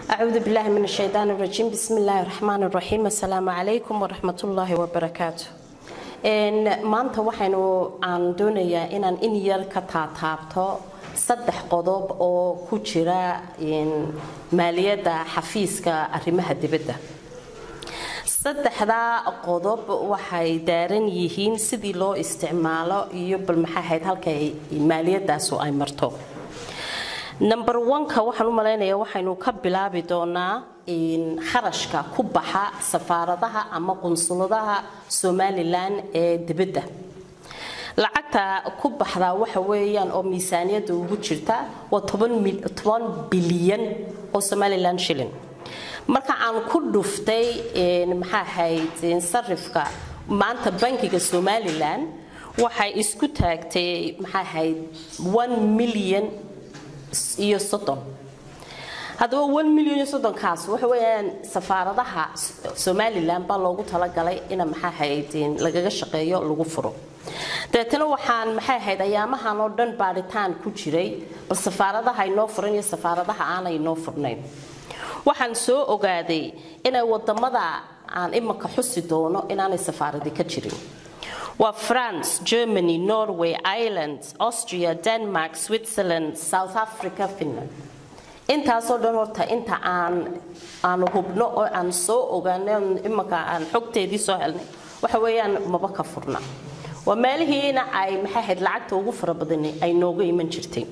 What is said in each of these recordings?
أعوذ بالله من الشيطان الرجيم بسم الله الرحمن الرحيم السلام عليكم ورحمة الله وبركاته maanta waxaynu aan doonayaa inaan in yar ka taataabto saddex qodob oo ku jira maaliyadda xafiiska arrimaha dibadda saddexdaa qodob waxay daaran yihiin sidii loo isticmaalo iyo bal maxay ahayd halkay maaliyadaasu ay marto number oneka waxaan u malaynayaa waxaynu ka bilaabi doonaa kharashka ku baxa safaaradaha ama qunsuladaha somalilan ee dibadda lacagta ku baxdaa waxa weeyaan oo miisaaniyadda ugu jirta waa toban bilyan oo somalilan shilin marka aan ku dhuftay maxaa ahayd sarifka maanta bankiga somalilan waxay isku taagtay maxaa ahayd one million iyo soddon haddaba one million iyo soddonkaas waxa weeyaan safaaradaha somalilan baa loogu talagalay ina maxaa ahayd lagaga shaqeeyo lagu furo dabeetana waxaan maxay ahayd ayaamahan oo dhan baadhitaan ku jiray bal safaaradaha inoo furan iyo safaaradaha aanay inoo furnayn waxaan soo ogaaday inay wadamada aan imanka xusi doono inaanay safaaradi ka jirin waa france germany norway ireland austria denmark switzerland south africa finland intaasoo dhan horta inta aan aanu hubno oo aan soo ogaanay imanka aan xogteedii soo helnay waxa weeyaan maba ka furna waa meelihiina ay maxay ahayd lacagta ugu fara badani ay nooga iman jirtay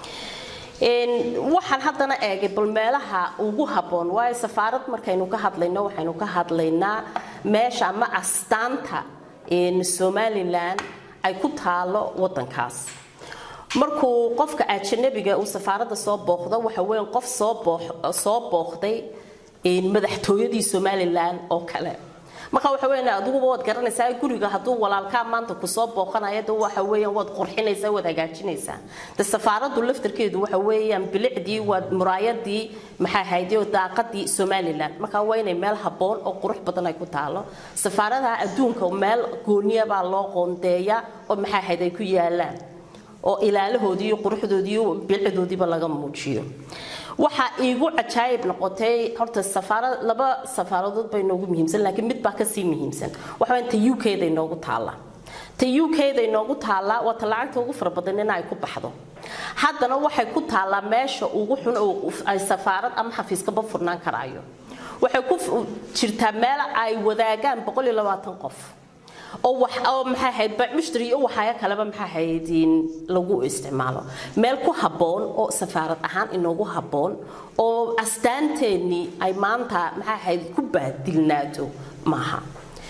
waxaan haddana eegay bal meelaha ugu habboon waayo safaarad markaynu ka hadlayno waxaynu ka hadlaynaa meesha ama astaanta somalilan ay ku taalo wadankaas markuu qofka ajanabiga uu safaaradda soo booqdo waxa weyan qof soo booqday madaxtooyadii somalilan oo kale marka waxa weyan adiguba waad garanaysaa guriga hadduu walaalkaa maanta kusoo booqanayo de waxa weeyaan waad qurxinaysaa waad hagaajinaysaa de safaaraddu laftarkeedu waxa weeyaan bilicdii waa muraayadii maxaa ahayd iyo daaqadii somalilan marka waa inay meel habboon oo qurux badan ay ku taalo safaaradaha adduunka meel gooniya baa loo qoondeeya oo maxaa ahayd ay ku yaalaan oo ilaalahoodii iyo quruxdoodii iyo bilicdoodiiba laga muujiyo waxaa iigu cajaayib noqotay horta safaarad laba safaaradood bay noogu muhiimsan laakiin mid baa kasii muhiimsan waxaa ta u k da inoogu taalla ta u k da inoogu taalla waa ta lacagta ugu fara badan in ay ku baxdo haddana waxay ku taallaa meesha ugu xun oo ay safaarad ama xafiiskaba furnaan karaayo waxay ku jirtaa meel ay wadaagaan boqol iyo labaatan qof oo wax oo maxaa ahayd bacmushtari iyo waxaaya kaleba maxaa ahayd lagu isticmaalo meel ku habboon oo safaarad ahaan inoogu habboon oo astaanteennii ay maanta maxaa ahayd ku baadilnaato maaha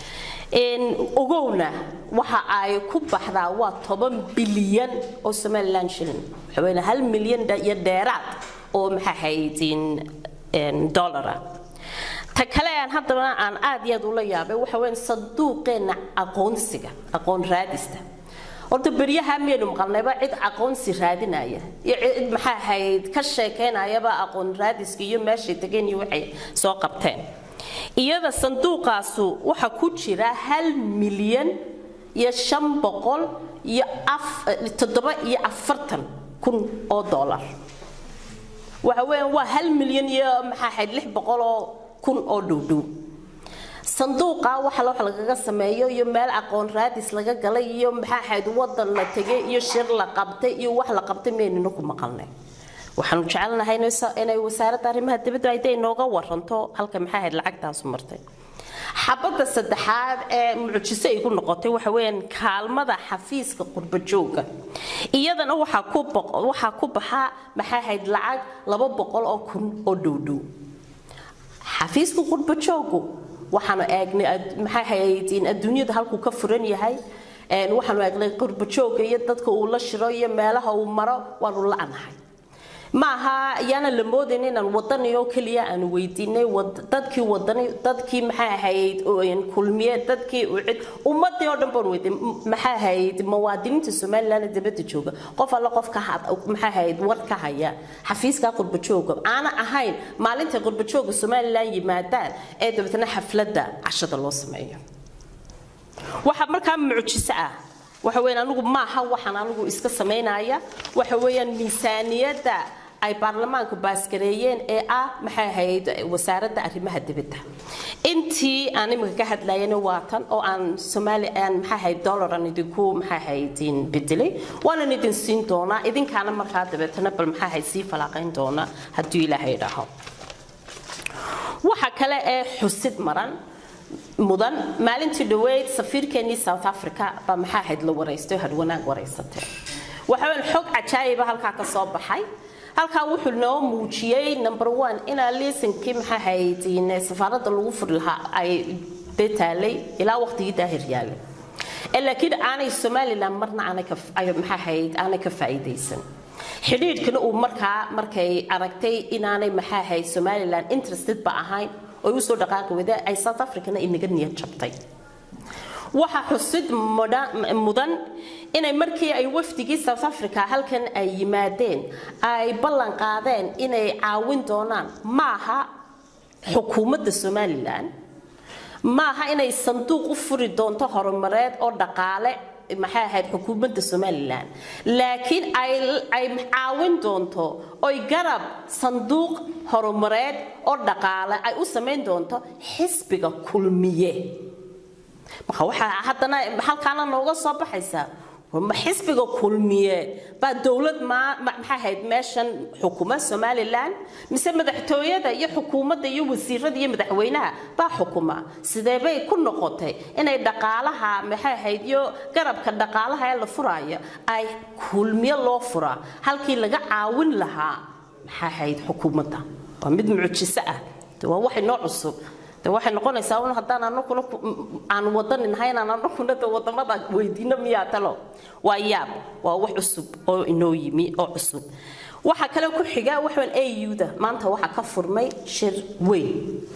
ogowna waxa ay ku baxdaa waa toban bilyan oo somaliland shilin waxa weyn hal milyan iyo dheeraad oo maxaa ahayd dollara ta kale aan haddana aan aad iyo aad ula yaabay waxa weyn sanduuqeenna aqoonsiga aqoon raadista horta beryaha miyaynu maqalnayba cid aqoonsi raadinaya iyo cid maxaa ahayd ka sheekaynayaba aqoon raadiska iyo meeshay degeen iyo waxay soo qabteen iyada sanduuqaasu waxa ku jira hal milyan iyo shan boqol iyo toddoba iyo afartan kun oo dollar waxa weeyaan waa hal milyan iyo maxaa ahayd lix boqol oo kun oo dhowdhow sanduuqa waxa wax lagaga sameeyo iyo meel aqoon raadis laga galay iyo maxaa ahayd wadan la tegay iyo shir la qabtay iyo wax la qabtay maynina ku maqalnay waxaanu jecelnahay inay wasaaradda arrimaha dibadda ay inooga waranto halka maxaa ahayd lacagtaasu martay xabadda saddexaad ee mucjiso ay ku noqotay waxa weeyaan kaalmada xafiiska qurbajooga iyadana waxaa ku waxaa ku baxa maxaa ahayd lacag laba boqol oo kun oo dhowdhow xafiiska qurbajoogu waxaanu eegnay maxay ahayd adduunyada halkuu ka furan yahay waxaanu eegnay qurbajooga iyo dadka uu la shiro iyo meelaha uu maro waanu la-nahay maaha ayaana la moodayn inaan wadani oo keliya aanu weydiinay dadkii wadani dadkii maxay ahayd kulmiye dadkii ucid ummadii oo dhan baan weydiin maxay ahayd muwaadiniinta somaliland ee dibadda jooga qof alle qof ka maxay ahayd war ka haya xafiiska qurbajooga aana ahayn maalinta qurbajooga somaliland yimaadaan ee dabeetana xafladda cashada loo sameeyo waxa markaa mucjiso ah waxa weeyaan anigu maaha waxaan anigu iska samaynaya waxa weeyaan miisaaniyadda ay baarlamaanku baasgareeyeen ee ah maxay ahayd wasaaradda arrimaha dibadda intii aan imika ka hadlayana waa tan oo aan soomaali aan maxay ahayd dollaran idinku maxay ahayd bedelay waanan idin siin doonaa idinkaana markaa dabeetana bal maxay ahayd sii falaaqayn doona hadduu ilaahay dhaho waxa kale ee xusid maran mudan maalintii dhaweyd safiirkeenii south africa baa maxaa ahayd la waraystay oo hadwanaag waraysatay waxaan xog cajaayiba halkaa ka soo baxay halkaa wuxuu noo muujiyey number one inaa liisankii maxaa ahayd safaaradda lagu furi lahaa ay dee taalay ilaa waqtigii daahir yaalay laakiin aanay somalilan marna maxaa ahayd aanay ka faa'iidaysan xidhiidhkana uu markaa markay aragtay inaanay maxaa ahayd somalilan interested ba ahayn oo usoo dhaqaaqi wada ay south africana inaga niyad jabtay waxa xusid mudan inay markii ay wafdigii south africa halkan ay yimaadeen ay ballan qaadeen inay caawin doonaan maaha xukuumadda somalilan maaha inay sanduuq u furi doonto horumareed oo dhaqaale maxay ahayd xukuumadda somalilan laakiin ay caawin doonto oy garab sanduuq horumareed oo dhaqaale ay u samayn doonto xisbiga kulmiye marka waxaa haddana halkaana nooga soo baxaysaa xisbiga kulmiye baa dowlad maxay ahayd meeshan xukuma somalilan mise madaxtooyada iyo xukuumadda iyo wasiirada iyo madaxweynaha baa xukuma sidee bay ku noqotay inay dhaqaalaha maxay ahayd iyo garabka dhaqaalaha ee la furaayo ay kulmiye loo furaa halkii laga caawin lahaa maxay ahayd xukuumadda waa mid mucjiso ah waa waxay noo cusub de waxay noqonaysaa un haddaan anaguna aan wadanin haynaan anaguna de wadamada weydiino miyaa talo waa yaab waa wax cusub oo inoo yimi oo cusub waxa kale ku xiga waxaan auda maanta waxaa ka furmay shir weyn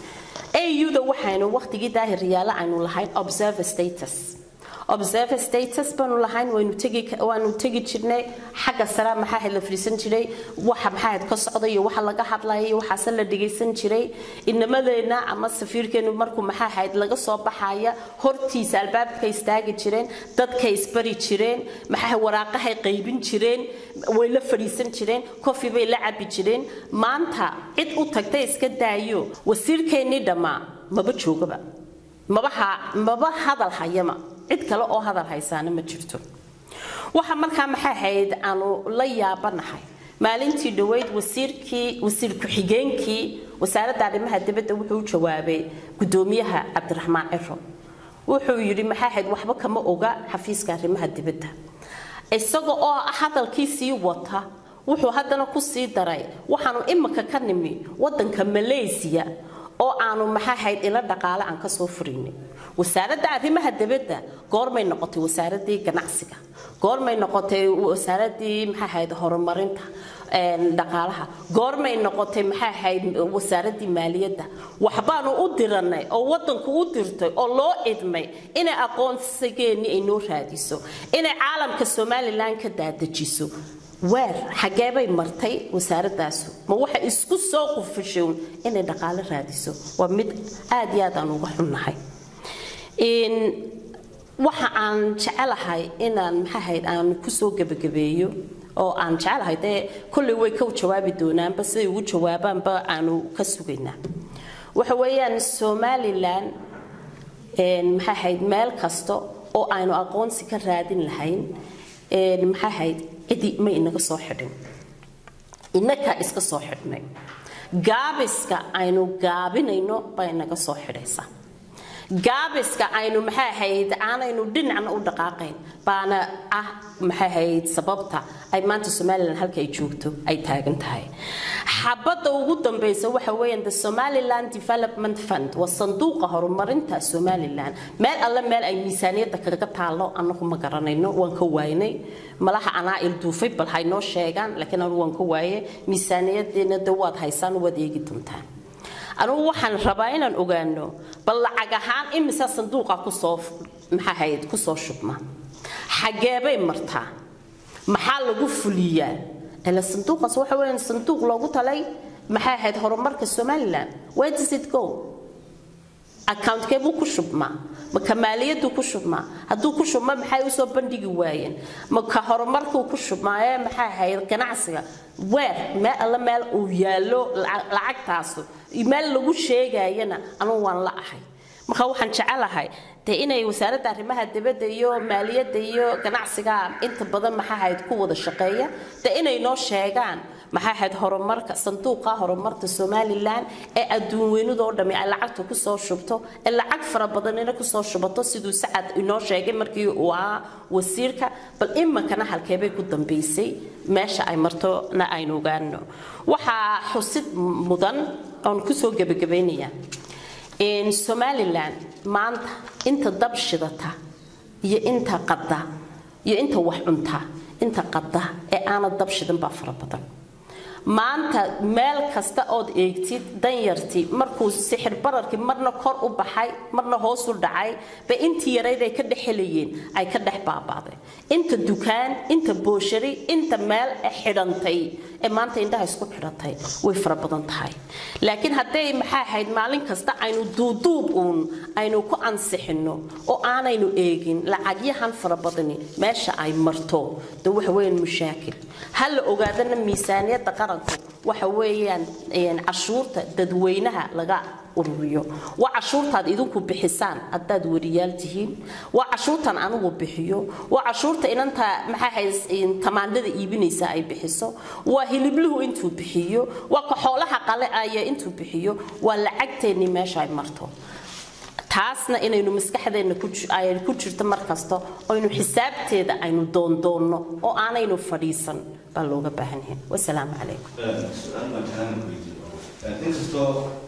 auda waxaynu waqtigii daahir yaala aynu lahayn observer status observer status baanu lahayn waynu tegi waanu tegi jirnay xagga sare maxaa ahayd la fadhiisan jiray waxa maxaa ahayd ka socda iyo waxa laga hadlaya iyo waxaase la dhegaysan jiray inamadeenna ama safiirkeenu markuu maxaa ahayd laga soo baxaya hortiisa albaabka istaagi jireen dadka isbari jireen maxaa waraaqahay qaybin jireen way la fadhiisan jireen coffee bay la cabi jireen maanta cid u tagtay iska daayo wasiirkeennii dhammaa maba joogaba mabaha maba hadal hayama cid kale oo hadal haysaana ma jirto waxa markaa maxay ahayd aanu la yaabanahay maalintii dhaweyd wasiirkii wasiir ku-xigeenkii wasaaradda arrimaha dibadda wuxuu u jawaabay gudoomiyaha cabdiraxmaan ciro wuxuu yidhi maxay ahayd waxba kama oga xafiiska arrimaha dibadda isaga oo hadalkii sii wata wuxuu haddana ku sii daray waxaanu imika ka nimi wadanka malaysiya oo aanu maxaa ahayd ila dhaqaale aan kasoo furaynay wasaaradda arrimaha dibadda goormay noqotay wasaaradii ganacsiga goormay noqotay wasaaradii maxaa ahayd horumarinta dhaqaalaha goormay noqotay maxaa ahayd wasaaradii maaliyadda waxbaanu u diranay oo wadanku u dirtay oo loo idmay inay aqoonsigeennii ay noo raadiso inay caalamka somalilan ka daadajiso weer xageebay martay wasaaradaasu ma waxay isku soo qufishown inay dhaqaale raadiso waa mid aad iyo aad aan uga xunnahay waxa aan jecelahay inaan maxaahayd aan kusoo gebagabeeyo oo aan jecelahay dee kolley way ka jawaabi doonaanba siday ugu jawaabaanba aanu ka sugaynaa waxa weeyaan somalilan maxaa ahayd meel kasta oo aynu aqoonsi ka raadin lahayn maxaa ahayd cidi ma inaga soo xidhin inakaa iska soo xidhnay gaabiska aynu gaabinayno baa inaga soo xidhaysa gaabiska aynu maxay ahayd aanaynu dhinacna u dhaqaaqayn baana ah maxay ahayd sababta ay maanta somalilan halka ay joogto ay taagan tahay xabadda ugu dambaysa waxa weeyaan the somaliland development fund waa sanduuqa horumarinta somalilan meel alle meel ay miisaaniyadda kaga taalo anagu ma garanayno waan ka waaynay malaha anaa ilduufay bal haynoo sheegaan laakiin anigu waan ka waaye miisaaniyadeena de waad haysaan waad eegi doontaan anugu waxaan rabaa inaan ogaano bal lacag ahaan imisa sanduuqa kusoo maxaa ahayd kusoo shubma xageebay martaa maxaa lagu fuliyaa ila sanduuqaas waxa weeyaan sanduuq loogu talay maxay ahayd horumarka somaliland where does it go account-kee buu ku shubmaa maka maaliyaddu ku shubmaa hadduu ku shubma maxay usoo bandhigi waayeen maka horumarkuu ku shubmaaye maxay ahayd ganacsiga weer meel alle meel uu yaallo lacagtaasu meel lagu sheegayana anugu waan la ahay marka waxaan jecelahay dee inay wasaaradda arrimaha dibadda iyo maaliyadda iyo ganacsiga inta badan maxaa ahayd ku wada shaqeeya dee inay noo sheegaan maxaa ahayd horumarka sanduuqa horumarka somalilan ee adduun weynadoo dhami ay lacagta kusoo shubto ee lacag fara badanina kusoo shubato siduu sacad inoo sheegay markii uu ahaa wasiirka bal iminkana halkeebay ku dambaysay meesha ay martona aynu ogaano waxaa xusid mudan oon kusoo gebagabaynaya somalilan maanta inta dab shidata iyo inta qada iyo inta wax cunta inta qada ee aana dab shidan baa fara badan maanta meel kasta ood eegtid danyartii markuu sixir bararkii marna kor u baxay marna hoos u dhacay ba intii yarayd ay ka dhex helayeen ay ka dhex baabaaday inta dukaan inta booshari inta meel xidhantay ee maanta indhaha isku xidhatay way fara badan tahay laakiin hadday maxay ahayd maalin kasta aynu duuduub uun aynu ku ansixino oo aanaynu eegin lacagyahan fara badani meesha ay marto de waxa weeyaan mushaakil ha la ogaadana miisaaniyadda qaranku waxa weeyaan cashuurta dadweynaha laga ururiyo waa cashuurtaad idinku bixisaan haddaad wariyaal tihiin waa cashuurtan anigu bixiyo waa cashuurta inanta maxaa tamaandhada iibinaysa ay bixiso waa hilibluhu intuu bixiyo waa ka xoolaha qale aya intuu bixiyo waa lacagteennii meesha ay marto taasna inaynu maskaxdeenna ay ku jirto mar kasta aynu xisaabteeda aynu doondoonno oo aanaynu fadhiisan baa looga baahan yahay wasalaamu calaykum su-aal baan kaana weydiiyo inkastoo